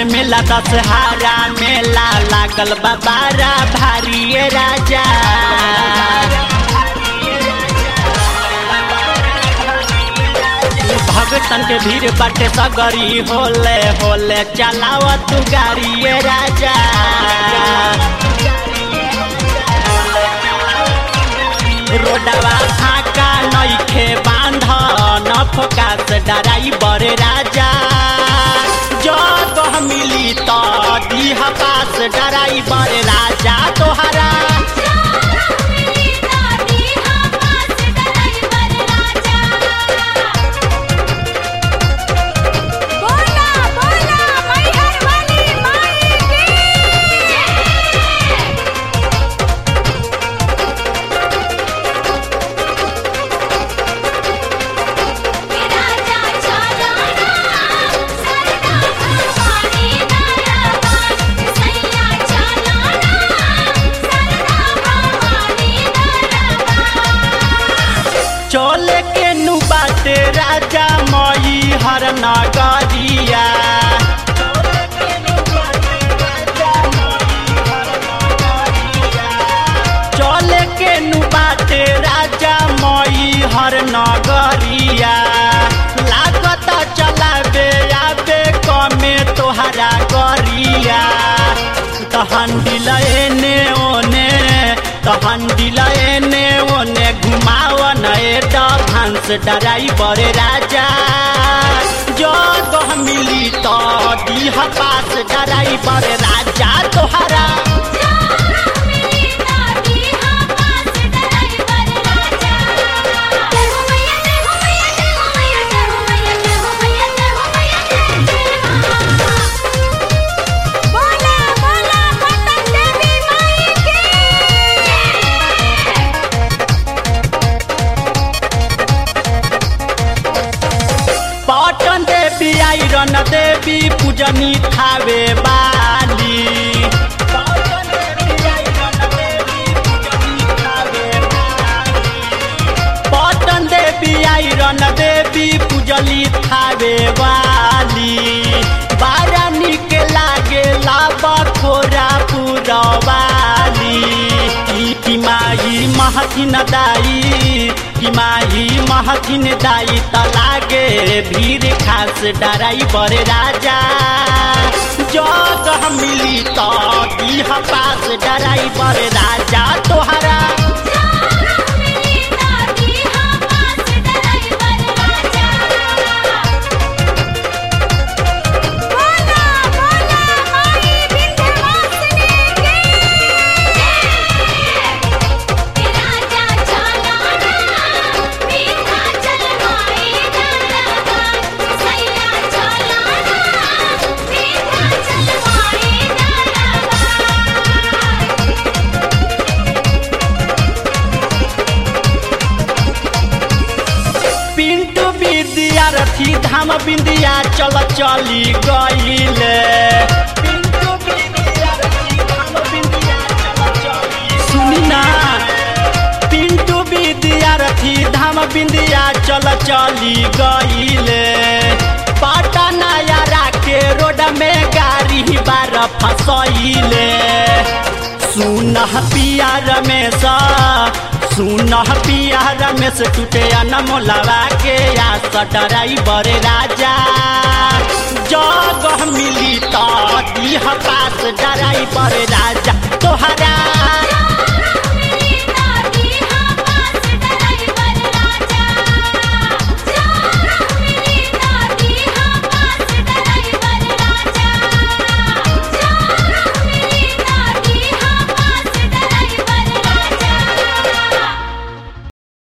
मेला दशहरा मेला लागल बाबारा भारी राजा भगतन के भीड़ बाटे सगरी होले होले चलाव तू गाड़ी ये राजा रोडवा फाका नइखे बांध न फोकास डराई बड़े राजा जग मिली तो दीह पास डराई बड़े राजा तोहरा बोला बोला मैहर वाली माई की राजा चलाना सरदा भवानी दरबार सैया चलाना सरदा भवानी दरबार चले के नु बाटे राजा मई हर नगरिया चले के नु बाटे राजा मई हर नगरिया लागत चलाबे आबे कमे तोहरा गरिया तहन दिलने ओने तहन दिलने ओने घुमाव नए डांस डराई बड़े राजा जग मिली तो दीह पास डराई बड़े राजा तोहरा मेरी दादी हां पास ड्राइवर राजा जय हो मैया जय हो मैया जय हो मैया जय हो मैया जय हो मैया जय हो मैया जय जय बोला बोला पतन देवी माई की पटन देवी आइरन देवी पूजनी थावे बाली पटन देवी आइरन देवी पूजली थावे वाली बारा निक लागे लाबा खोरा पुरवाली की माई महथिन दाई की माई महथिन दाई त लागे भीड़ खास डराई बड़े राजा जग मिली तो दीह पास डराई बड़े राजा तोहरा मेरी दादी हां पास ड्राइवर राजा बोला बोला माई विंध्यवासिनी की राजा चलाना मीठा चलवाए दरबार सैया चलाना मीठा चलवाए दरबार पिंटू विद्यार्थी धाम बिंदिया चल चली गईले सुनी ना पिंटू विद्यार्थी धाम बिंदिया चल चली गईले पटना यारा के रोड में गाड़ी बार फसैले सुन पिया रमेश सुन पिया रमेश टूटे अनमोलवा के आस डराई बड़े राजा जग मिली तो दीह पास डराई बड़े राजा तोहरा